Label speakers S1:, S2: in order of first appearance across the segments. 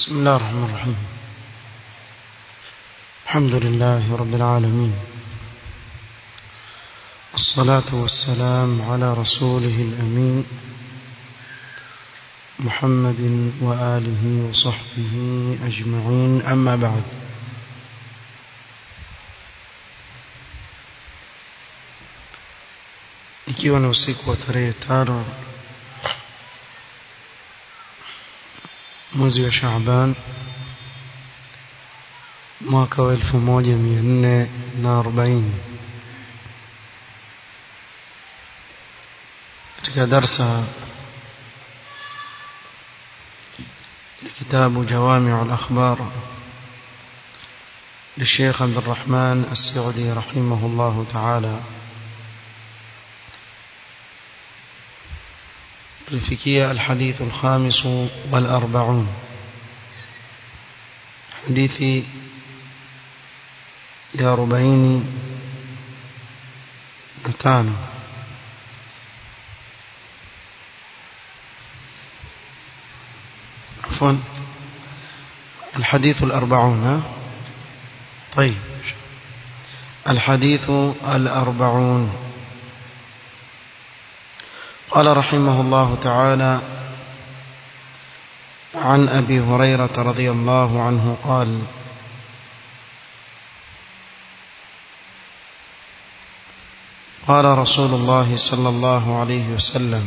S1: بسم الله الرحمن الرحيم الحمد لله رب العالمين الصلاة والسلام على رسوله الأمين محمد وآله وصحبه أجمعين أما بعد ikiwa ni usiku wa tarehe tano mwezi wa Shaaban mwaka wa elfu moja mia nne na arobaini katika darsa ya kitabu جوامع الأخبار للشيخ عبد الرحمن السعدي رحمه الله تعالى الفكية الحديث الخامس والأربعون حديث يا ربعين نتان عفوا الحديث الأربعون طيب الحديث الأربعون قال رحمه الله تعالى عن أبي هريرة رضي الله عنه قال قال رسول الله صلى الله عليه وسلم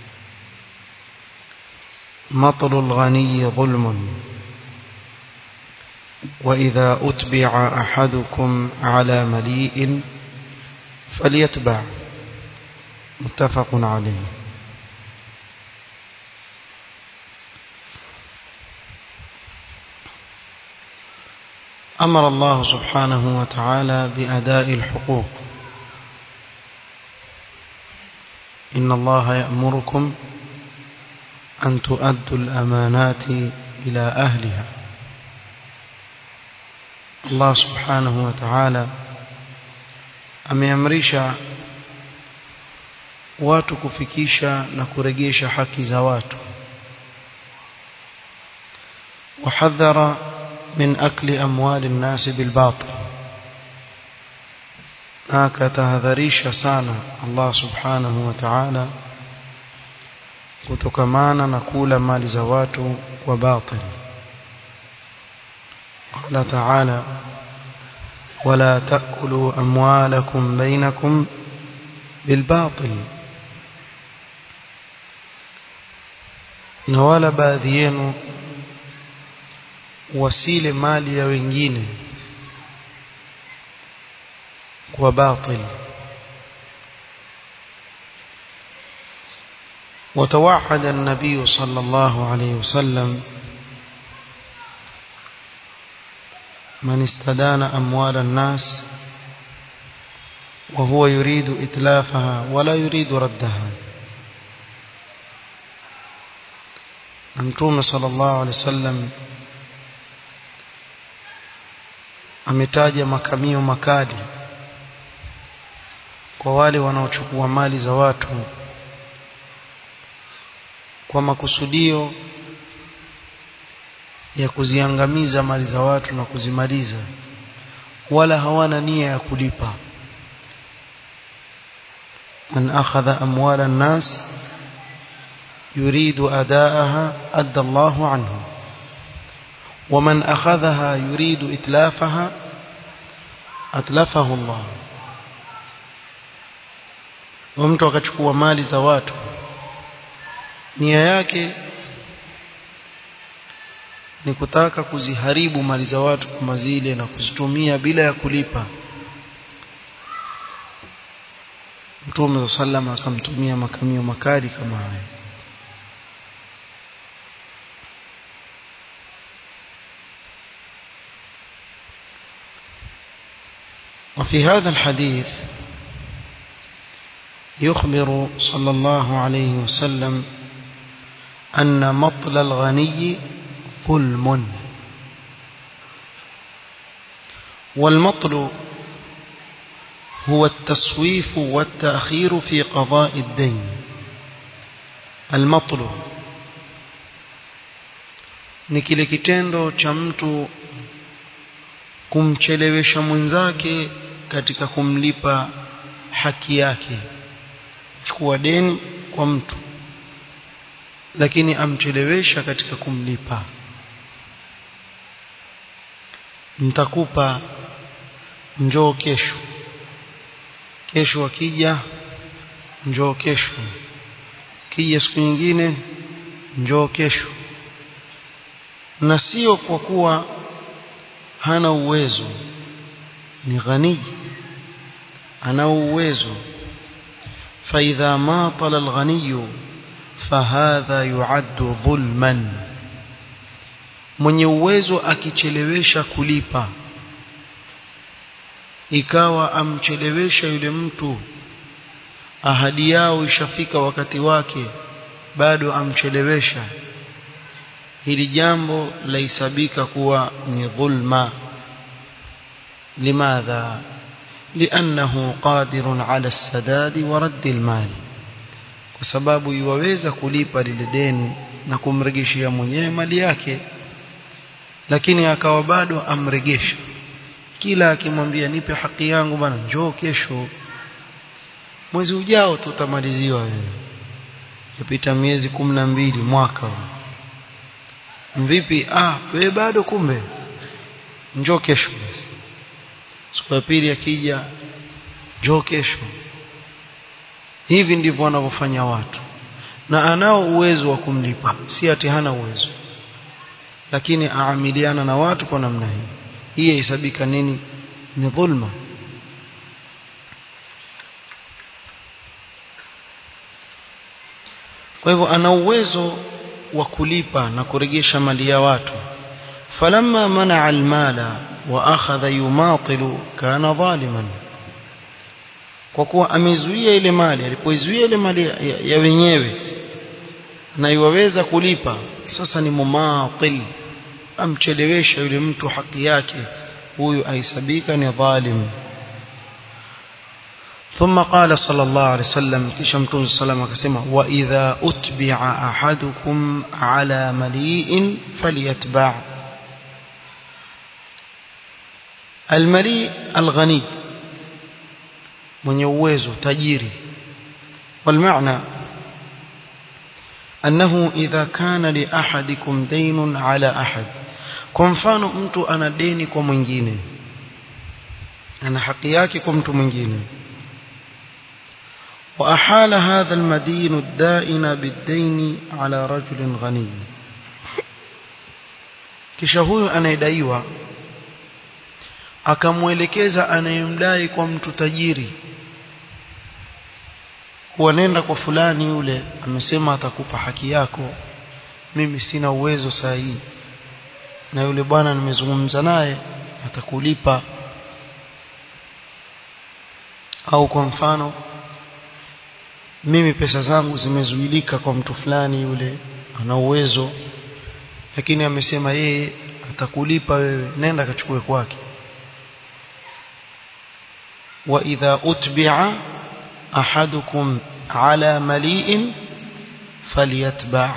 S1: مطل الغني ظلم وإذا أتبع أحدكم على مليء فليتبع متفق عليه أمر الله سبحانه وتعالى بأداء الحقوق إن الله يأمركم أن تؤدوا الأمانات إلى أهلها الله سبحانه وتعالى ameamrisha watu kufikisha na kuregesha haki za watu wahadhara min akli amwali nnasi bilbatil na akatahadharisha sana Allah subhanahu wa ta'ala kutokamana na kula mali za watu kwa batil qala ta'ala ولا تأكلوا أموالكم بينكم بالباطل na wala baadhi yenu wasile mali ya wengine kwa batil وتوعد النبي صلى الله عليه وسلم من استدان أموال الناس وهو يريد إتلافها ولا يريد ردها Mtume sallallahu alaihi wasallam ametaja makamio makali kwa wale wanaochukua mali za watu kwa makusudio ya kuziangamiza mali za watu na kuzimaliza wala hawana nia ya kulipa man akhadha amwala an-nas يريد أداءها أدى الله عنه ومن أخذها يريد إتلافها أتلفه الله ومtu akachukua mali za watu nia yake ni kutaka kuziharibu mali za watu kama zile na kuzitumia bila ya kulipa Mtume sallallahu akamtumia makamio makali kama haya وفي هذا الحديث يخبر صلى الله عليه وسلم أن مطل الغني ظلم والمطل هو التسويف والتأخير في قضاء الدين المطل ni kile kitendo cha mtu kumchelewesha mwenzake katika kumlipa haki yake chukua deni kwa mtu lakini amchelewesha katika kumlipa nitakupa njoo kesho kesho akija njoo kesho kija siku nyingine njoo kesho na sio kwa kuwa hana uwezo ni ghani ana uwezo فإذا ماطل الغني فهذا يعد ظلما mwenye uwezo akichelewesha kulipa ikawa amchelewesha yule mtu ahadi yao ishafika wakati wake bado amchelewesha hili jambo laisabika kuwa ni dhulma limadha لأنه قادر على السداد ورد المال kwa sababu iwaweza kulipa lile deni na kumregeshia mwenyewe mali yake lakini akawa bado amregesha kila akimwambia nipe haki yangu bana njoo kesho mwezi ujao tutamaliziwa wewe yapita miezi kumi na mbili mwaka vipi ah wewe bado kumbe njoo kesho siku ya pili akija njoo kesho hivi ndivyo wanavyofanya watu na anao uwezo wa kumlipa si ati hana uwezo lakini aamiliana na watu kwa namna hii hii haisabika nini ni dhulma kwa hivyo ana uwezo wa kulipa na kuregesha mali ya watu falamma manaa almala wa akhadha yumatilu kana zaliman kwa kuwa amezuia ile mali alipoizuia ile mali ya, ya, ya wenyewe na iwaweza kulipa sasa ni mumatil amchelewesha yule mtu haki yake huyu aisabika ni dhalim ثم قال صلى الله عليه وسلم كشم تون السلام كسمة وإذا أتبع أحدكم على مليء فليتبع المليء الغني من يوزه تجيري والمعنى أنه إذا كان لأحدكم دين على أحد kwa mfano mtu ana deni kwa mwingine ana haki yake kwa mtu mwingine وأحال هذا المدين الدائن بالدين على رجل غني kisha huyu anayedaiwa akamwelekeza anayemdai kwa mtu tajiri kuwa nenda kwa fulani yule amesema atakupa haki yako mimi sina uwezo saa hii na yule bwana nimezungumza naye atakulipa au kwa mfano mimi pesa zangu zimezuilika kwa mtu fulani yule ana uwezo lakini amesema yeye atakulipa wewe nenda kachukue kwake wa idha utbi'a ahadukum ala mali'in falyatba'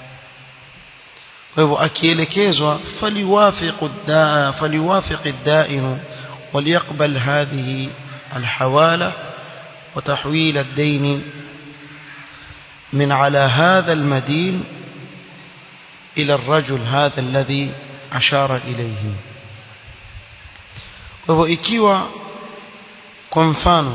S1: kwa hivyo akielekezwa faliwafiqu daa faliwafiqi ad-da'in وليقبل هذه الحوالة وتحويل الدين من على هذا المدين إلى الرجل هذا الذي أشار إليه وهو ikiwa kwa mfano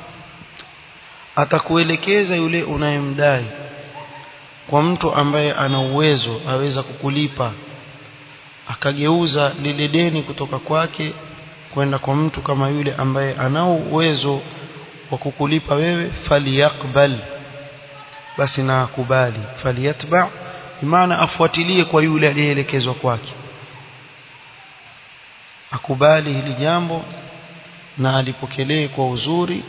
S1: atakuelekeza yule unayemdai kwa mtu ambaye ana uwezo aweza kukulipa akageuza lile deni kutoka kwake kwenda kwa mtu kama yule ambaye anao uwezo wa kukulipa wewe faliyakbal basi na akubali faliyatba maana afuatilie kwa yule aliyeelekezwa kwake akubali hili jambo na alipokelee kwa uzuri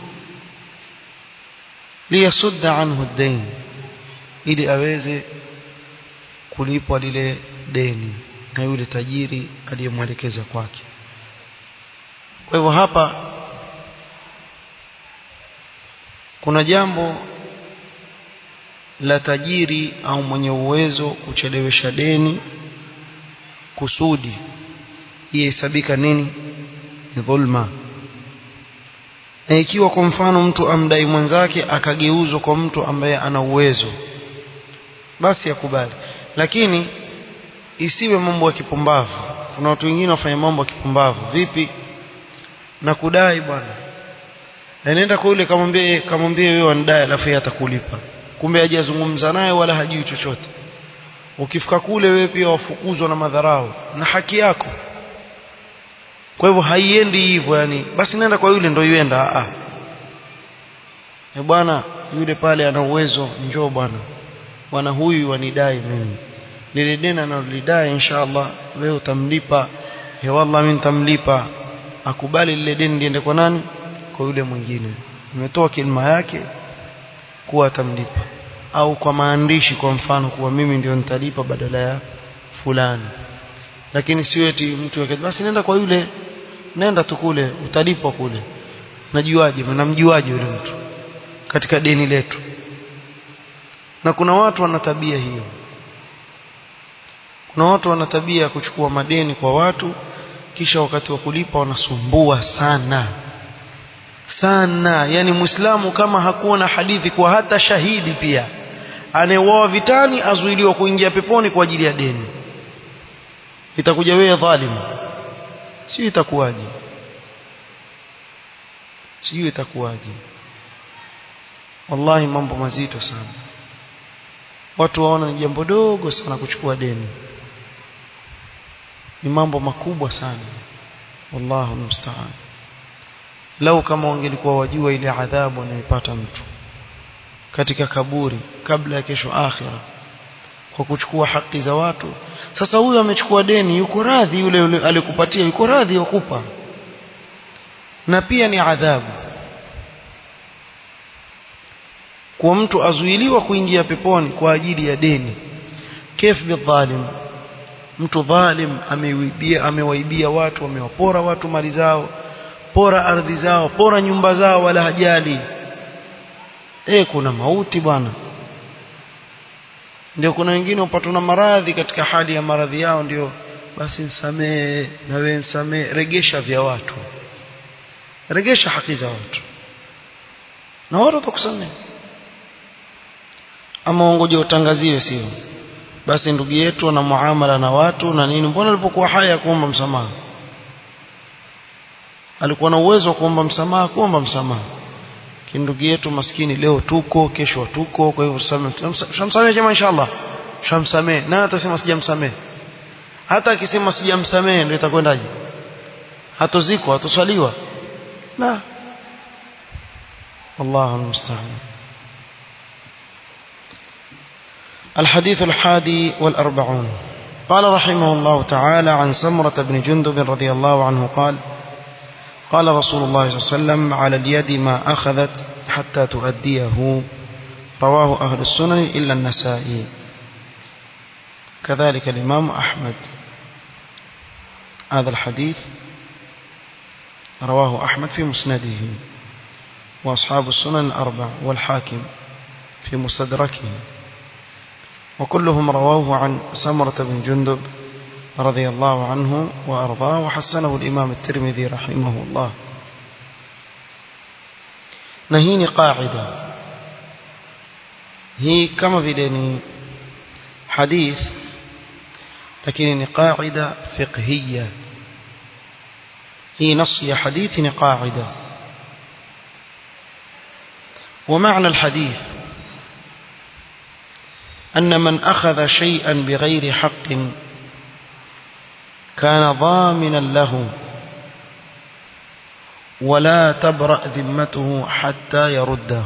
S1: liyasudda anhu ad-dain ili aweze kulipwa lile deni na yule tajiri aliyemwelekeza kwake kwa hivyo hapa kuna jambo la tajiri au mwenye uwezo kuchelewesha deni kusudi ihesabika nini ni dhulma na ikiwa kwa mfano mtu amdai mwenzake akageuzwa kwa mtu ambaye ana uwezo basi akubali lakini isiwe mambo ya kipumbavu kuna watu wengine wafanya mambo ya kipumbavu vipi na kudai bwana anaenda kwa yule kamwambie kamwambie wewe wanidai alafu yeye atakulipa kumbe hajazungumza naye wala hajui chochote ukifika kule wewe pia wafukuzwa na madharau na haki yako kwa hivyo haiendi hivyo yani basi nenda kwa yule ndio yuenda a e bwana yule pale ana uwezo njoo bwana bwana huyu wanidai mimi lile deni analidai inshallah wewe utamlipa he wallah mimi nitamlipa akubali lile deni liende kwa nani kwa yule mwingine nimetoa kilima yake kuwa atamlipa au kwa maandishi kwa mfano kuwa mimi ndio nitalipa badala ya fulani lakini sio eti mtu yake basi nenda kwa yule nenda tu kule utalipwa kule najuaje namjuaje yule mtu katika deni letu na kuna watu wana tabia hiyo kuna watu wana tabia ya kuchukua madeni kwa watu kisha wakati wa kulipa wanasumbua sana sana yani muislamu kama hakuwa na hadithi kwa hata shahidi pia anayeuawa vitani azuiliwa kuingia peponi kwa ajili ya deni itakuja wewe dhalimu sio itakuwaje sio itakuwaje wallahi mambo mazito sana watu waona ni jambo dogo sana kuchukua deni ni mambo makubwa sana wallahu musta'an lau kama wangelikuwa wajua ile adhabu anayopata mtu katika kaburi kabla ya kesho akhira kwa kuchukua haki za watu sasa huyu amechukua deni yuko radhi yule, yule alikupatia yuko radhi wakupa na pia ni adhabu kwa mtu azuiliwa kuingia peponi kwa ajili ya deni kif bidhalim mtu dhalim amewaibia amewaibia watu amewapora watu mali zao pora ardhi zao pora nyumba zao wala hajali eh kuna mauti bwana ndio kuna wengine upatwa na maradhi katika hali ya maradhi yao ndio basi nsamee na wewe nsamee regesha vya watu regesha haki za watu na watu watakusamea ama ungoje utangaziwe sio basi ndugu yetu ana muamala na watu na nini mbona alipokuwa haya kuomba msamaha alikuwa na uwezo wa kuomba msamaha kuomba msamaha kindugu yetu maskini leo tuko kesho tuko kwa hivyo shamsamehe jamaa inshallah shamsamehe nani atasema sijamsamehe hata akisema sijamsamehe ndio itakwendaje hatozikwa hatoswaliwa na والله المستعان الحديث الحادي والأربعون قال رحمه الله تعالى عن سمرة بن جندب رضي الله عنه قال قال رسول الله صلى الله عليه وسلم على اليد ما أخذت حتى تؤديه رواه أهل السنن إلا النسائي كذلك الإمام أحمد هذا الحديث رواه أحمد في مسنده وأصحاب السنن الأربع والحاكم في مستدركه وكلهم رواه عن سمرة بن جندب رضي الله عنه وأرضاه وحسنه الإمام الترمذي رحمه الله نهيني قاعدة هي كما بدني حديث لكن قاعدة فقهية هي نص حديث قاعدة ومعنى الحديث أن من أخذ شيئا بغير حق كان ضامنا له ولا تبرأ ذمته حتى يرده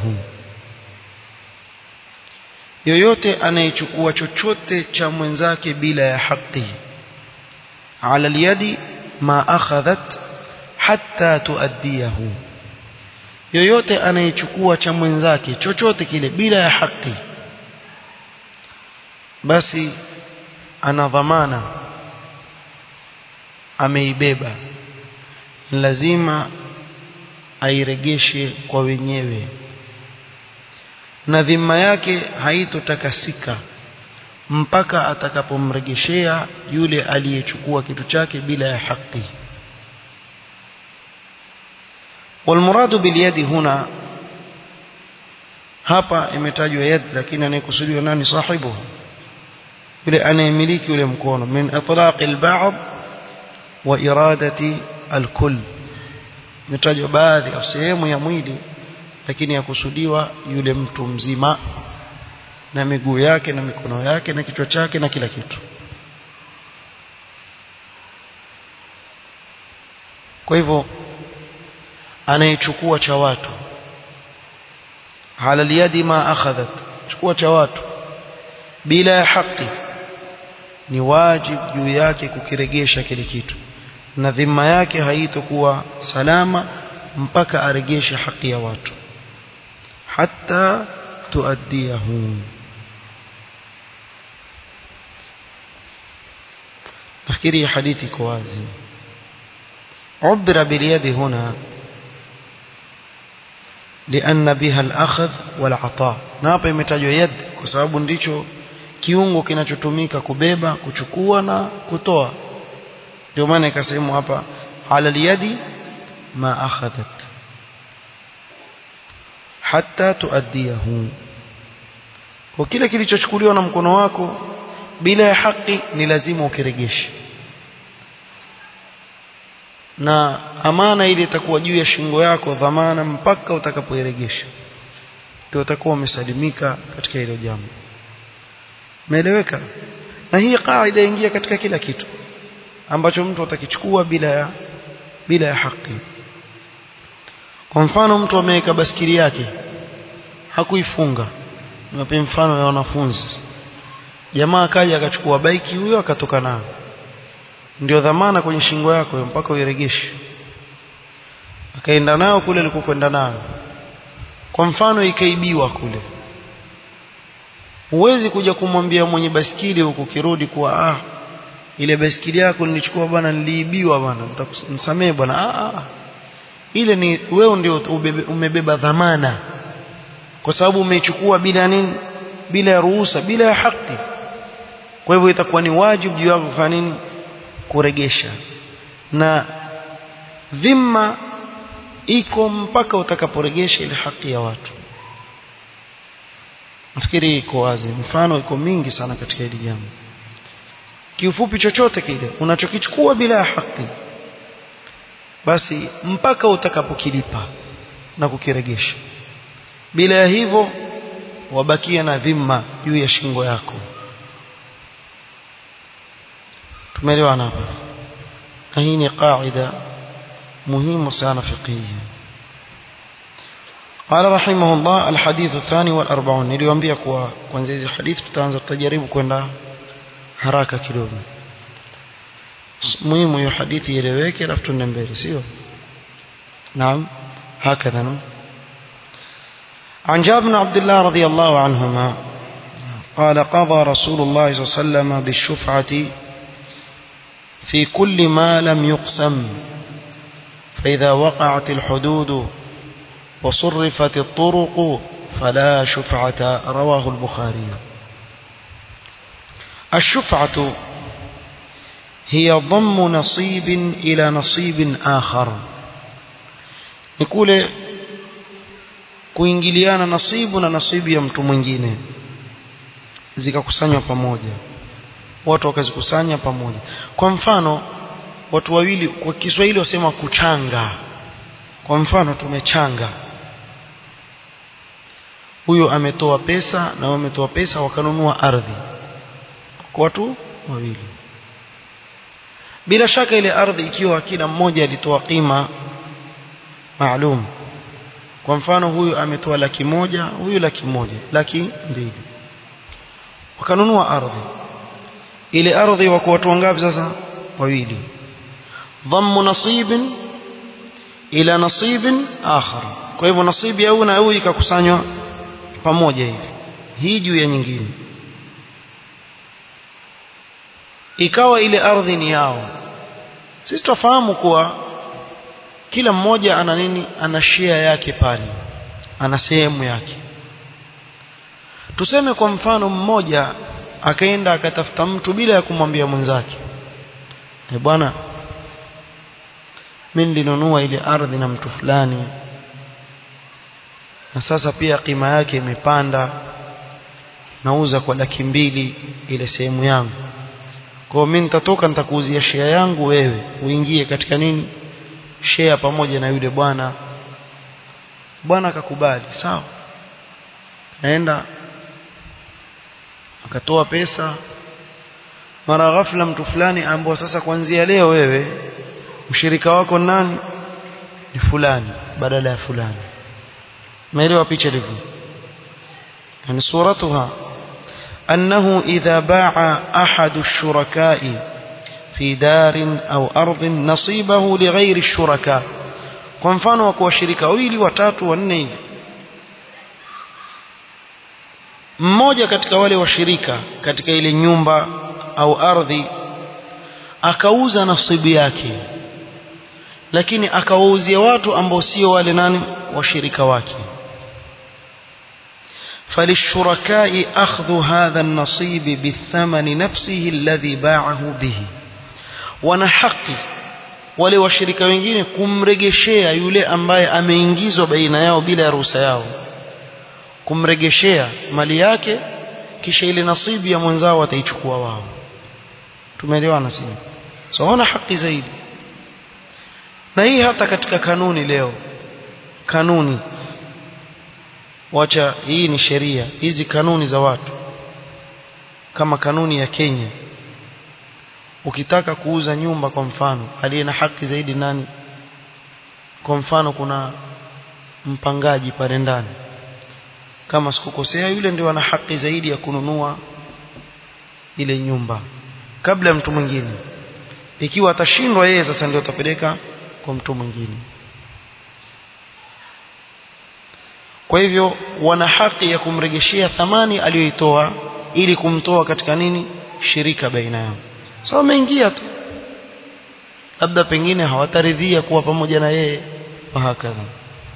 S1: yoyote anayechukua chochote cha mwenzake bila ya haki ala alyadi ma akhadhat hatta tuaddiyahu yoyote anayechukua cha mwenzake chochote kile bila ya haki basi ana dhamana ameibeba lazima airegeshe kwa wenyewe na dhima yake haitotakasika mpaka atakapomregeshea yule aliyechukua kitu chake bila ya haki والمراد باليد هنا hapa imetajwa yad lakini anayekusudiwa nani sahibu yule anayemiliki yule mkono min itlaq al-ba'd wa iradati al-kull imetajwa baadhi au sehemu ya mwili lakini yakusudiwa yule mtu mzima na miguu yake na mikono yake na kichwa chake na kila kitu kwa hivyo anayechukua cha watu ala liyadi ma akhadhat chukua cha watu bila ya haki ni wajibu juu yake kukiregesha kile kitu na dhima yake haitokuwa salama mpaka aregeshe haki ya watu hatta tuaddiyahu nafikiri hadithi iko wazi عبر باليد هنا لأن بها الأخذ والعطاء na hapa imetajwa yad kwa sababu ndicho kiungo kinachotumika kubeba kuchukua na kutoa ndio maana ikasemwa hapa ala liyadi ma akhadhat hatta tuaddiyahu kwa kile kilichochukuliwa na mkono wako bila ya haki ni lazima ukiregeshe na amana ile itakuwa juu ya shingo yako dhamana mpaka utakapoiregesha ndio utakuwa umesalimika katika hilo jambo umeeleweka na hii kaida ingia katika kila kitu ambacho mtu atakichukua bila ya bila ya haki kwa mfano mtu ameweka baskili yake hakuifunga niwape mfano ya wanafunzi jamaa akaja akachukua baiki huyo akatoka nayo ndio dhamana kwenye shingo yako mpaka uiregeshe akaenda nao kule alikokwenda nayo kwa mfano ikaibiwa kule huwezi kuja kumwambia mwenye baskili huku kirudi kuwa ah ile baskili yako nilichukua bwana niliibiwa bwana nisamee bwana ah, ah. ile ni wewe ndio umebeba dhamana kwa sababu umeichukua bila nini bila ya ruhusa bila ya haki kwa hivyo itakuwa ni wajibu juu yako kufanya nini kuregesha na dhima iko mpaka utakaporegesha ile haki ya watu nafikiri iko wazi mfano iko mingi sana katika hili jambo kiufupi chochote kile unachokichukua bila ya haki basi mpaka utakapokilipa na kukiregesha bila ya hivyo wabakia na dhima juu ya shingo yako tumeelewana hapa na hii ni qaida muhimu sana fiqhiyya قال رحمه الله الحديث الثاني والأربعون niliwaambia kwa kwanza hizi hadithi tutaanza tutajaribu kwenda haraka kidogo muhimu hiyo hadithi ieleweke alafu tuende mbele sio naam هكذا نعم عن جابر بن عبد الله رضي الله عنهما قال قضى رسول الله صلى الله عليه وسلم بالشفعة في كل ما لم يقسم فإذا وقعت الحدود وصرفت الطرق فلا شفعة رواه البخاري الشفعة هي ضم نصيب إلى نصيب آخر نقول kuingiliana nasibu na nasibu ya mtu mwingine zikakusanywa pamoja watu wakazikusanya pamoja kwa mfano watu wawili kwa Kiswahili wasema kuchanga kwa mfano tumechanga huyo ametoa pesa na wao ametoa pesa wakanunua ardhi kwa watu wawili bila shaka ile ardhi ikiwa kila mmoja alitoa kima maalum kwa mfano huyu ametoa laki moja huyu laki moja laki mbili wakanunua ardhi ile ardhi wako watu wangapi sasa wawili dhammu nasibin ila nasibin akhar kwa hivyo nasibu ya huyu na huyu ikakusanywa pamoja hivi hii juu ya nyingine ikawa ile ardhi ni yao sisi tufahamu kuwa kila mmoja ana nini ana share yake pale ana sehemu yake tuseme kwa mfano mmoja akaenda akatafuta mtu bila ya kumwambia mwenzake e bwana mimi nilinunua ile ardhi na mtu fulani na sasa pia kima yake imepanda nauza kwa laki mbili ile sehemu yangu kwa hiyo mimi nitatoka nitakuuzia share yangu wewe uingie katika nini share pamoja na yule bwana bwana akakubali sawa naenda akatoa pesa mara ghafla mtu fulani ambao sasa kuanzia leo wewe mshirika wako nani ni fulani badala ya fulani umeelewa picha ilivyo yani suratuha أنه إذا باع أحد الشركاء في دار أو أرض نصيبه لغير الشركاء kwa mfano wa kuwashirika wawili watatu wanne hivi mmoja katika wale washirika katika ile nyumba au ardhi akauza nasibu yake lakini akawauzia watu ambao sio wale nani washirika wake فللشركاء أخذ هذا النصيب بالثمن نفسه الذي باعه به ونحقي wale washirika wengine kumregeshea yule ambaye ameingizwa baina yao bila ya ruhusa yao kumregeshea mali yake kisha ile nasibu ya mwenzao wataichukua wao tumeelewana sisi so wana haki zaidi na hii hata katika kanuni leo kanuni wacha hii ni sheria hizi kanuni za watu kama kanuni ya Kenya ukitaka kuuza nyumba kwa mfano aliye na haki zaidi nani kwa mfano kuna mpangaji pale ndani kama sikukosea yule ndio ana haki zaidi ya kununua ile nyumba kabla ya mtu mwingine ikiwa atashindwa yeye sasa ndio atapeleka kwa mtu mwingine kwa hivyo wana haki ya kumregeshea thamani aliyoitoa ili kumtoa katika nini shirika baina yao so wameingia tu labda pengine hawataridhia kuwa pamoja na yeye wahakadha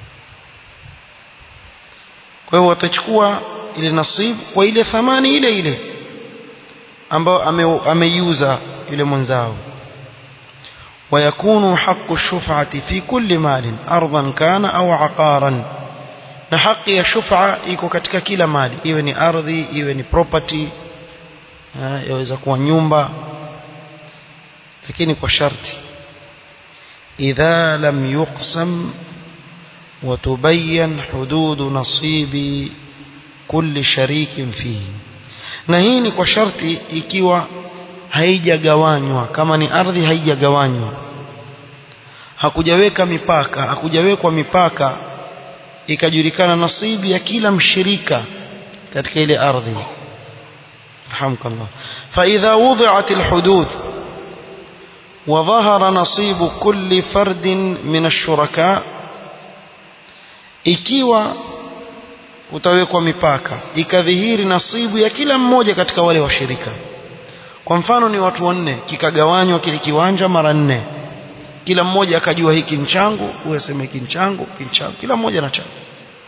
S1: kwa hivyo watachukua ile nasibu kwa ile thamani ile ile ambayo ameiuza yule mwenzao ويكون حق الشفعة في كل مال أرضا كان أو عقارا na haki ya shufa iko katika kila mali iwe ni ardhi iwe ni property yaweza kuwa nyumba lakini kwa sharti idha lam yuqsam وتبين حدود نصيب كل شريك فيه na hii ni kwa sharti ikiwa haijagawanywa kama ni ardhi haijagawanywa hakujaweka mipaka hakujawekwa mipaka ikajulikana nasibu ya kila mshirika katika ile ardhi rahmkallah fa idha wudi'at alhudud وظهر نصيب كل فرد من الشركاء ikiwa utawekwa mipaka ikadhihiri nasibu ya kila mmoja katika wale washirika kwa mfano ni watu wanne kikagawanywa kile kiwanja mara nne kila mmoja akajua hiki mchangu huyo aseme hiki mchangu kinchangu kila mmoja na changu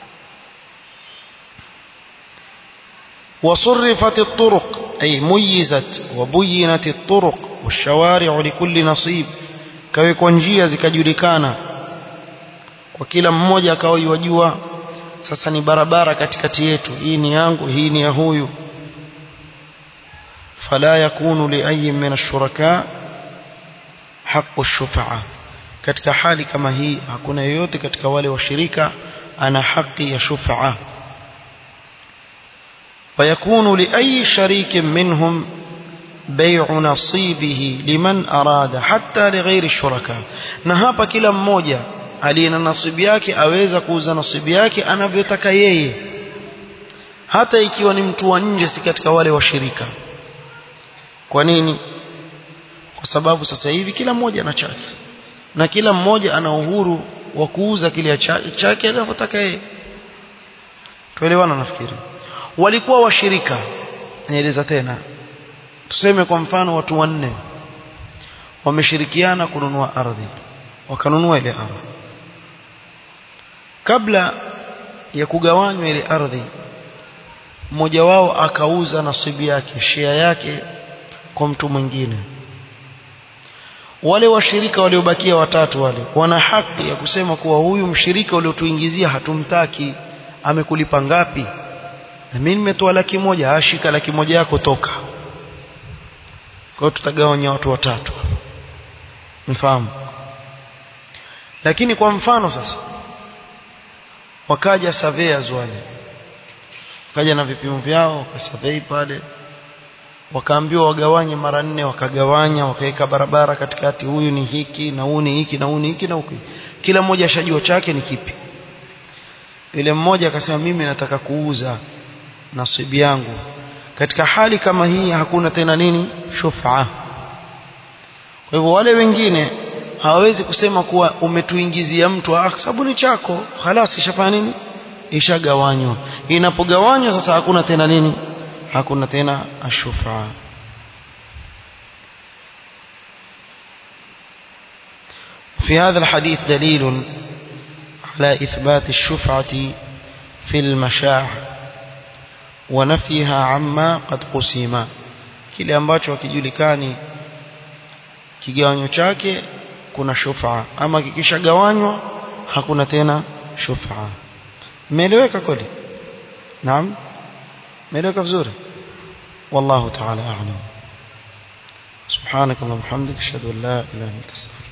S1: وصرفت الطرق أي ميزت وبينت الطرق والشوارع لكل نصيب كويكوا njia zikajulikana kwa kila mmoja akawa yajua sasa ni barabara katikati yetu hii ni yangu hii ni ya huyu فلا يكون لأي من الشركاء حق الشفعة katika hali kama hii hakuna yeyote katika wale washirika ana haki ya shufa ويكون لأي شريك منهم بيع نصيبه لمن أراد حتى لغير الشركاء na hapa kila mmoja aliye na nasibu yake aweza kuuza nasibu yake anavyotaka yeye hata ikiwa ni mtu wa nje si katika wale washirika kwa nini kwa sababu sasa hivi kila mmoja ana chake na kila mmoja ana uhuru wa kuuza kile chake anavyotaka yeye tuelewana nafikiri walikuwa washirika naeleza tena tuseme kwa mfano watu wanne wameshirikiana kununua ardhi wakanunua ile ardhi kabla ya kugawanywa ile ardhi mmoja wao akauza nasibu yake share yake kwa mtu mwingine wale washirika waliobakia watatu wale wana haki ya kusema kuwa huyu mshirika uliotuingizia hatumtaki amekulipa ngapi na mimi nimetoa laki moja ashika laki moja yako toka kwa hiyo tutagawanya watu watatu mfahamu lakini kwa mfano sasa wakaja surveyors wale wakaja na vipimo vyao wakasurvey pale wakaambiwa wagawanye mara nne wakagawanya wakaweka barabara katikati huyu ni hiki na huyu ni hiki na huyu ni hiki na huyu kila mmoja ashajua chake ni kipi yule mmoja akasema mimi nataka kuuza nasibu yangu katika hali kama hii hakuna tena nini shufa kwa hivyo wale wengine hawawezi kusema kuwa umetuingizia mtu ah sababu ni chako halas ishafanya nini ishagawanywa inapogawanywa sasa hakuna tena nini hakuna tena ashufa في هذا الحديث دليل على إثبات الشفعة في المشاع ونفيها عما قد قسم kile ambacho hakijulikani kigawanyo chake kuna shufa ama kikishagawanywa hakuna tena shufa imeeleweka kweli naam imeeleweka vizuri والله تعالى أعلم سبحانك اللهم وبحمدك أشهد أن لا إله إلا أنت أستغفرك